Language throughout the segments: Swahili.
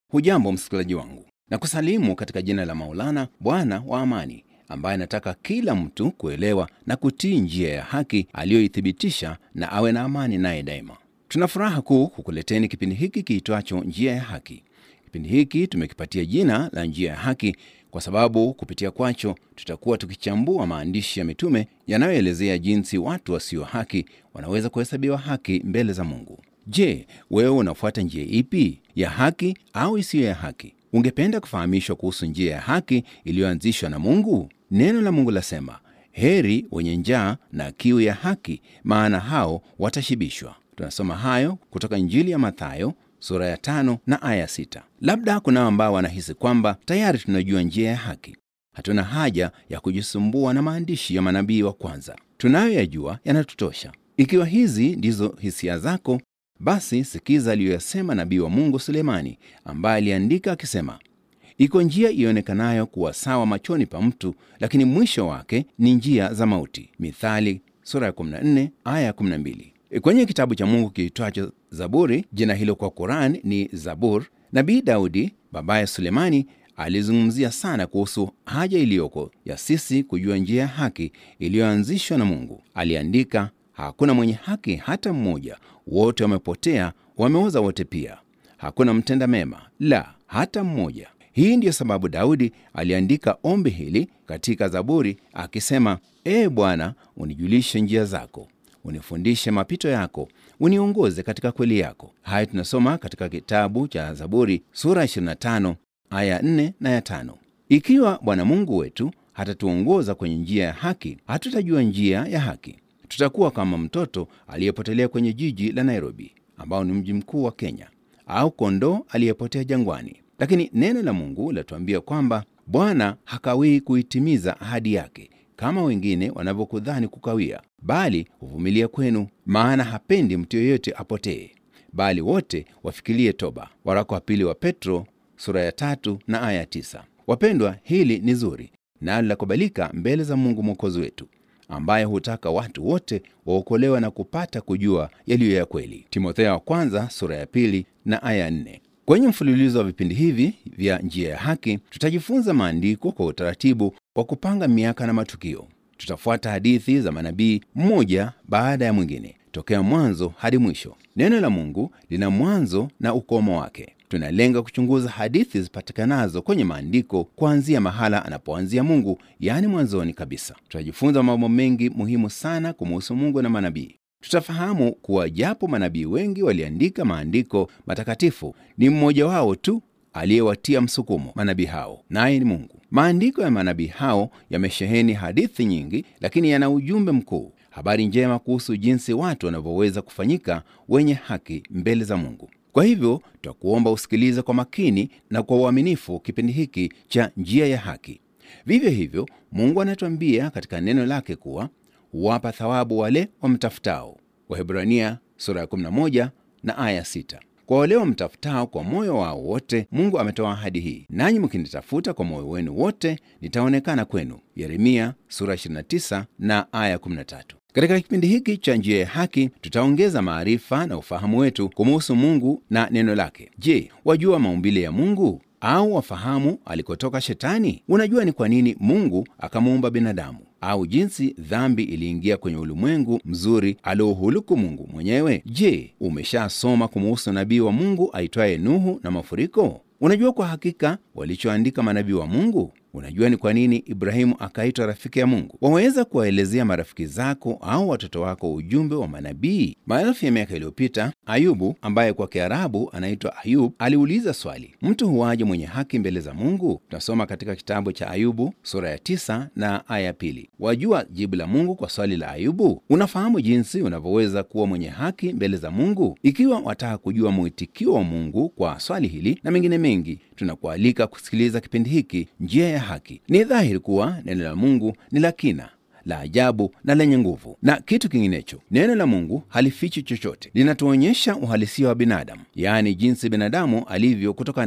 Hujambo msikilizaji wangu, na kusalimu katika jina la Maulana, Bwana wa amani, ambaye anataka kila mtu kuelewa na kutii njia ya haki aliyoithibitisha na awe na amani naye daima. Tuna furaha kuu kukuleteni kipindi hiki kiitwacho Njia ya Haki. Kipindi hiki tumekipatia jina la Njia ya Haki kwa sababu kupitia kwacho tutakuwa tukichambua maandishi ya mitume yanayoelezea jinsi watu wasio haki wanaweza kuhesabiwa haki mbele za Mungu. Je, wewe unafuata njia ipi, ya haki au isiyo ya haki? Ungependa kufahamishwa kuhusu njia ya haki iliyoanzishwa na Mungu? Neno la Mungu lasema, heri wenye njaa na kiu ya haki, maana hao watashibishwa. Tunasoma hayo kutoka Injili ya Mathayo sura ya tano na aya sita. Labda kunao ambao wanahisi kwamba tayari tunajua njia ya haki, hatuna haja ya kujisumbua na maandishi ya manabii wa kwanza, tunayoyajua yanatutosha. Ikiwa hizi ndizo hisia zako, basi sikiza aliyoyasema nabii wa Mungu Sulemani, ambaye aliandika akisema, iko njia ionekanayo kuwa sawa machoni pa mtu, lakini mwisho wake ni njia za mauti. Mithali sura ya 14 aya ya 12. Kwenye kitabu cha Mungu kiitwacho Zaburi, jina hilo kwa Quran ni Zabur, nabii Daudi babaye Sulemani alizungumzia sana kuhusu haja iliyoko ya sisi kujua njia ya haki iliyoanzishwa na Mungu. Aliandika, hakuna mwenye haki hata mmoja, wote wamepotea, wameoza wote pia, hakuna mtenda mema, la hata mmoja. Hii ndiyo sababu Daudi aliandika ombi hili katika Zaburi akisema, Ee Bwana, unijulishe njia zako unifundishe mapito yako, uniongoze katika kweli yako. Haya tunasoma katika kitabu cha Zaburi sura 25 aya 4 na ya 5. Ikiwa Bwana Mungu wetu hatatuongoza kwenye njia ya haki, hatutajua njia ya haki. Tutakuwa kama mtoto aliyepotelea kwenye jiji la Nairobi, ambao ni mji mkuu wa Kenya, au kondoo aliyepotea jangwani. Lakini neno la Mungu latuambia kwamba Bwana hakawii kuitimiza ahadi yake kama wengine wanavyokudhani kukawia, bali huvumilia kwenu, maana hapendi mtu yeyote apotee, bali wote wafikirie toba. Waraka wa pili wa Petro sura ya tatu na aya tisa. Wapendwa, hili ni zuri nalo lakubalika mbele za Mungu mwokozi wetu, ambaye hutaka watu wote waokolewa na kupata kujua yaliyo ya kweli. Timotheo wa kwanza sura ya pili na aya nne. Kwenye mfululizo wa vipindi hivi vya njia ya haki tutajifunza maandiko kwa utaratibu wa kupanga miaka na matukio. Tutafuata hadithi za manabii mmoja baada ya mwingine tokea mwanzo hadi mwisho. Neno la Mungu lina mwanzo na ukomo wake. Tunalenga kuchunguza hadithi zipatikanazo kwenye maandiko kuanzia mahala anapoanzia Mungu, yaani mwanzoni kabisa. Tutajifunza mambo mengi muhimu sana kumuhusu Mungu na manabii. Tutafahamu kuwa japo manabii wengi waliandika maandiko matakatifu, ni mmoja wao tu aliyewatia msukumo manabii hao, naye ni Mungu. Maandiko ya manabii hao yamesheheni hadithi nyingi, lakini yana ujumbe mkuu, habari njema kuhusu jinsi watu wanavyoweza kufanyika wenye haki mbele za Mungu. Kwa hivyo tutakuomba usikilize kwa makini na kwa uaminifu kipindi hiki cha Njia ya Haki. Vivyo hivyo, Mungu anatuambia katika neno lake kuwa huwapa thawabu wale wamtafutao. Wahebrania sura ya 11 na aya 6. Kwa wale wamtafutao kwa moyo wao wote, Mungu ametoa ahadi hii, nanyi mkinitafuta kwa moyo wenu wote, nitaonekana kwenu. Yeremia sura 29 na aya 13. Katika kipindi hiki cha njia ya haki tutaongeza maarifa na ufahamu wetu kumuhusu Mungu na neno lake. Je, wajua maumbile ya Mungu au wafahamu alikotoka Shetani? Unajua ni kwa nini Mungu akamuumba binadamu au jinsi dhambi iliingia kwenye ulimwengu mzuri aliouhuluku Mungu mwenyewe? Je, umeshasoma kumuhusu nabii wa Mungu aitwaye Nuhu na mafuriko? Unajua kwa hakika walichoandika manabii wa Mungu? Unajua ni kwa nini Ibrahimu akaitwa rafiki ya Mungu? Waweza kuwaelezea marafiki zako au watoto wako ujumbe wa manabii? Maelfu ya miaka iliyopita, Ayubu ambaye kwa Kiarabu anaitwa Ayub aliuliza swali, mtu huwaje mwenye haki mbele za Mungu? Tunasoma katika kitabu cha Ayubu sura ya tisa na aya pili. Wajua jibu la Mungu kwa swali la Ayubu? Unafahamu jinsi unavyoweza kuwa mwenye haki mbele za Mungu? Ikiwa wataka kujua mwitikio wa Mungu kwa swali hili na mengine mengi, tunakualika kusikiliza kipindi hiki Njia ya Haki. Ni dhahiri kuwa neno la Mungu ni la kina la ajabu na lenye nguvu. Na kitu kinginecho, neno la Mungu halifichi chochote, linatuonyesha uhalisia wa binadamu, yaani jinsi binadamu alivyo kutoka ndani.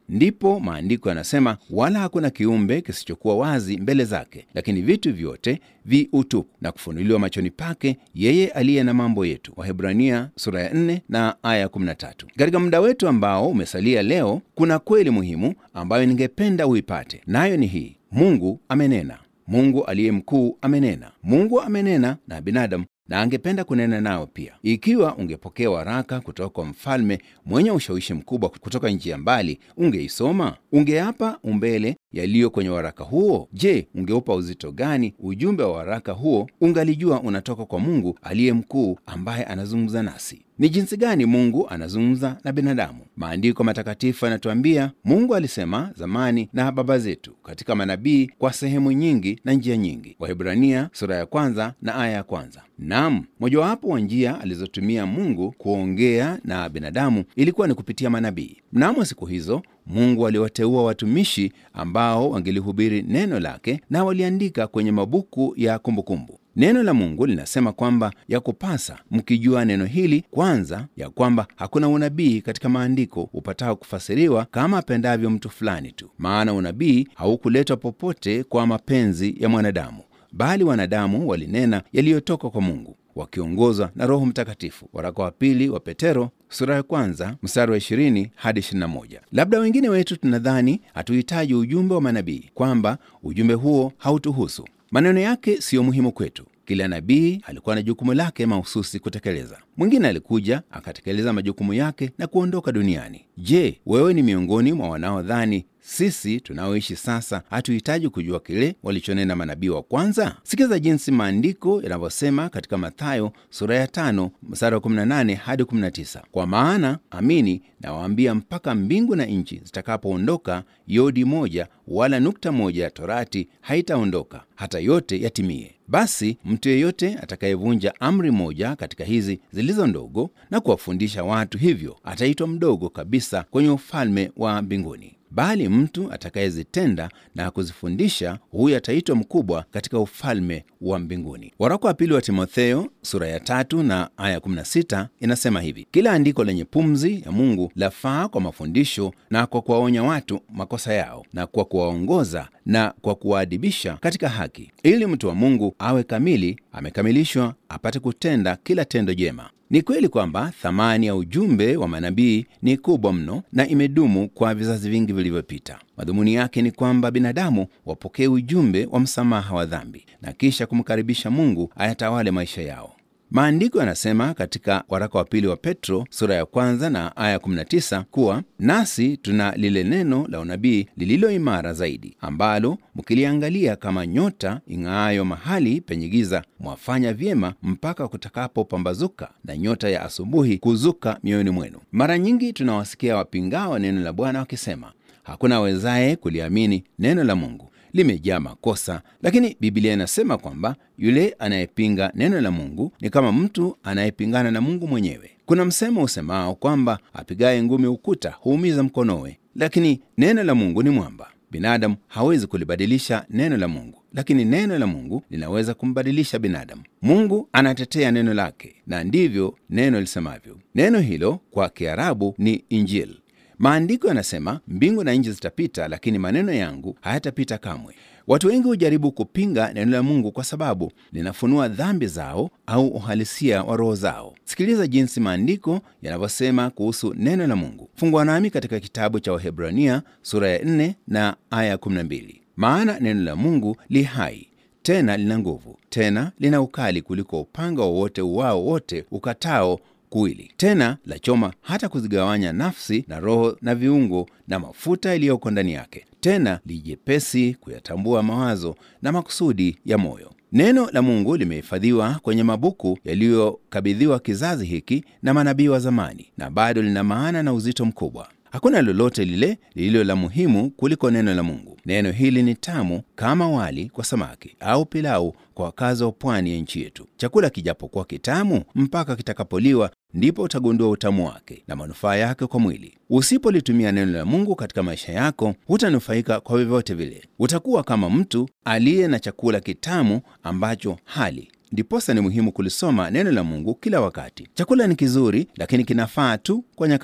Ndipo maandiko yanasema, wala hakuna kiumbe kisichokuwa wazi mbele zake, lakini vitu vyote vi utupu na kufunuliwa machoni pake yeye aliye na mambo yetu. Wahebrania sura ya 4 na aya ya 13. Katika muda wetu ambao umesalia leo, kuna kweli muhimu ambayo ningependa uipate, nayo ni hii: Mungu amenena. Mungu aliye mkuu amenena. Mungu amenena na binadamu na angependa kunena nao pia. Ikiwa ungepokea waraka kutoka kwa mfalme mwenye ushawishi mkubwa kutoka nchi ya mbali, ungeisoma? Ungeapa umbele yaliyo kwenye waraka huo? Je, ungeupa uzito gani ujumbe wa waraka huo ungalijua unatoka kwa Mungu aliye mkuu ambaye anazungumza nasi? Ni jinsi gani Mungu anazungumza na binadamu? Maandiko matakatifu yanatuambia Mungu alisema zamani na baba zetu katika manabii kwa sehemu nyingi na njia nyingi. Wahebrania sura ya kwanza na aya ya kwanza. Naam, mojawapo wa njia alizotumia Mungu kuongea na binadamu ilikuwa ni kupitia manabii. Mnamo siku hizo Mungu aliwateua watumishi ambao wangelihubiri neno lake na waliandika kwenye mabuku ya kumbukumbu. Neno la Mungu linasema kwamba ya kupasa mkijua neno hili kwanza, ya kwamba hakuna unabii katika maandiko upatao kufasiriwa kama apendavyo mtu fulani tu, maana unabii haukuletwa popote kwa mapenzi ya mwanadamu, bali wanadamu walinena yaliyotoka kwa Mungu wakiongozwa na Roho Mtakatifu. Waraka wa pili wa Petero sura ya kwanza mstari wa 20 hadi 21. Labda wengine wetu tunadhani hatuhitaji ujumbe wa manabii, kwamba ujumbe huo hautuhusu. Maneno yake siyo muhimu kwetu. Kila nabii alikuwa na jukumu lake mahususi kutekeleza. Mwingine alikuja akatekeleza majukumu yake na kuondoka duniani. Je, wewe ni miongoni mwa wanaodhani sisi tunaoishi sasa hatuhitaji kujua kile walichonena manabii wa kwanza? Sikiza jinsi maandiko yanavyosema katika Mathayo sura ya tano mstari wa 18 hadi 19: kwa maana amini nawaambia, mpaka mbingu na nchi zitakapoondoka, yodi moja wala nukta moja ya torati haitaondoka hata yote yatimie. Basi mtu yeyote atakayevunja amri moja katika hizi zilizo ndogo na kuwafundisha watu hivyo, ataitwa mdogo kabisa kwenye ufalme wa mbinguni bali mtu atakayezitenda na kuzifundisha huyu ataitwa mkubwa katika ufalme wa mbinguni. Waraka wa pili wa Timotheo sura ya tatu na aya 16 inasema hivi: kila andiko lenye pumzi ya Mungu lafaa kwa mafundisho na kwa kuwaonya watu makosa yao na kwa kuwaongoza na kwa kuwaadibisha katika haki, ili mtu wa Mungu awe kamili, amekamilishwa, apate kutenda kila tendo jema. Ni kweli kwamba thamani ya ujumbe wa manabii ni kubwa mno na imedumu kwa vizazi vingi vilivyopita. Madhumuni yake ni kwamba binadamu wapokee ujumbe wa msamaha wa dhambi na kisha kumkaribisha Mungu ayatawale maisha yao. Maandiko yanasema katika waraka wa pili wa Petro sura ya kwanza na aya 19 kuwa nasi tuna lile neno la unabii lililo imara zaidi, ambalo mkiliangalia kama nyota ing'aayo mahali penye giza, mwafanya vyema mpaka kutakapopambazuka na nyota ya asubuhi kuzuka mioyoni mwenu. Mara nyingi tunawasikia wapingao neno la Bwana wakisema hakuna awezaye kuliamini neno la Mungu limejaa makosa. Lakini Biblia inasema kwamba yule anayepinga neno la Mungu ni kama mtu anayepingana na Mungu mwenyewe. Kuna msemo usemao kwamba apigaye ngumi ukuta huumiza mkonowe, lakini neno la Mungu ni mwamba. Binadamu hawezi kulibadilisha neno la Mungu, lakini neno la Mungu linaweza kumbadilisha binadamu. Mungu anatetea neno lake, na ndivyo neno lisemavyo. Neno hilo kwa Kiarabu ni Injili. Maandiko yanasema mbingu na nchi zitapita, lakini maneno yangu hayatapita kamwe. Watu wengi hujaribu kupinga neno la Mungu kwa sababu linafunua dhambi zao au uhalisia wa roho zao. Sikiliza jinsi maandiko yanavyosema kuhusu neno la Mungu. Fungua nami katika kitabu cha Wahebrania sura ya 4 na aya 12. Maana neno la Mungu li hai tena lina nguvu, tena lina ukali kuliko upanga wowote uwao wote ukatao kuwili tena la choma hata kuzigawanya nafsi na roho na viungo na mafuta yaliyoko ndani yake, tena lijepesi kuyatambua mawazo na makusudi ya moyo. Neno la Mungu limehifadhiwa kwenye mabuku yaliyokabidhiwa kizazi hiki na manabii wa zamani, na bado lina maana na uzito mkubwa. Hakuna lolote lile lililo la muhimu kuliko neno la Mungu. Neno hili ni tamu kama wali kwa samaki au pilau kwa wakazi wa pwani ya nchi yetu. Chakula kijapokuwa kitamu, mpaka kitakapoliwa ndipo utagundua utamu wake na manufaa yake kwa mwili. Usipolitumia neno la Mungu katika maisha yako, hutanufaika kwa vyovyote vile. Utakuwa kama mtu aliye na chakula kitamu ambacho hali Ndiposa ni muhimu kulisoma neno la Mungu kila wakati. Chakula ni kizuri, lakini kinafaa tu kwa nyakati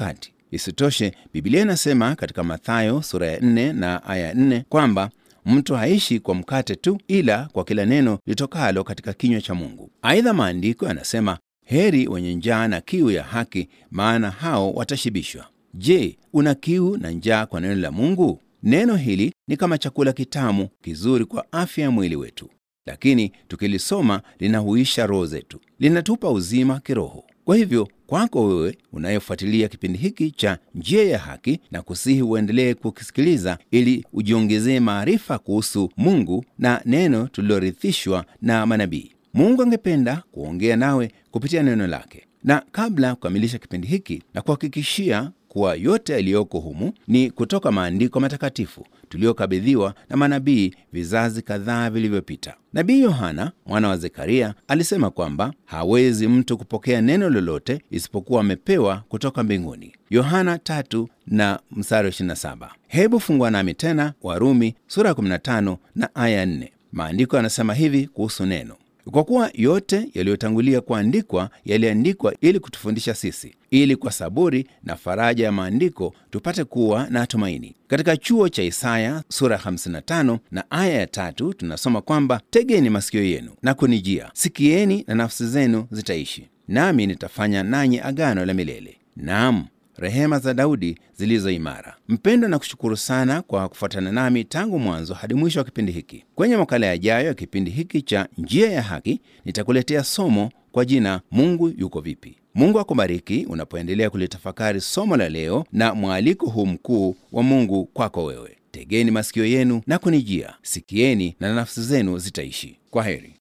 Isitoshe, Biblia inasema katika Mathayo sura ya 4 na aya 4 kwamba mtu haishi kwa mkate tu, ila kwa kila neno litokalo katika kinywa cha Mungu. Aidha, maandiko yanasema heri wenye njaa na kiu ya haki, maana hao watashibishwa. Je, una kiu na njaa kwa neno la Mungu? Neno hili ni kama chakula kitamu kizuri kwa afya ya mwili wetu, lakini tukilisoma linahuisha roho zetu, linatupa uzima kiroho. Kwa hivyo kwako wewe unayefuatilia kipindi hiki cha Njia ya Haki, na kusihi uendelee kukisikiliza ili ujiongezee maarifa kuhusu Mungu na neno tulilorithishwa na manabii. Mungu angependa kuongea nawe kupitia neno lake, na kabla ya kukamilisha kipindi hiki na kuhakikishia kuwa yote yaliyoko humu ni kutoka maandiko matakatifu tuliyokabidhiwa na manabii vizazi kadhaa vilivyopita. Nabii Yohana mwana wa Zekaria alisema kwamba hawezi mtu kupokea neno lolote isipokuwa amepewa kutoka mbinguni. Yohana tatu na mstari 27. Hebu fungua nami tena Warumi sura ya 15 na aya 4. Maandiko yanasema hivi kuhusu neno kwa kuwa yote yaliyotangulia kuandikwa yaliandikwa ili kutufundisha sisi, ili kwa saburi na faraja ya maandiko tupate kuwa na tumaini. Katika chuo cha Isaya sura 55 na aya ya tatu tunasoma kwamba tegeni masikio yenu na kunijia, sikieni na nafsi zenu zitaishi, nami nitafanya nanyi agano la milele, naam rehema za Daudi zilizo imara. Mpendwa, na kushukuru sana kwa kufuatana nami tangu mwanzo hadi mwisho wa kipindi hiki. Kwenye makala yajayo ya kipindi hiki cha Njia ya Haki nitakuletea somo kwa jina Mungu yuko vipi. Mungu akubariki unapoendelea kulitafakari somo la leo na mwaliko huu mkuu wa Mungu kwako wewe. Tegeni masikio yenu na kunijia, sikieni na nafsi zenu zitaishi. Kwa heri.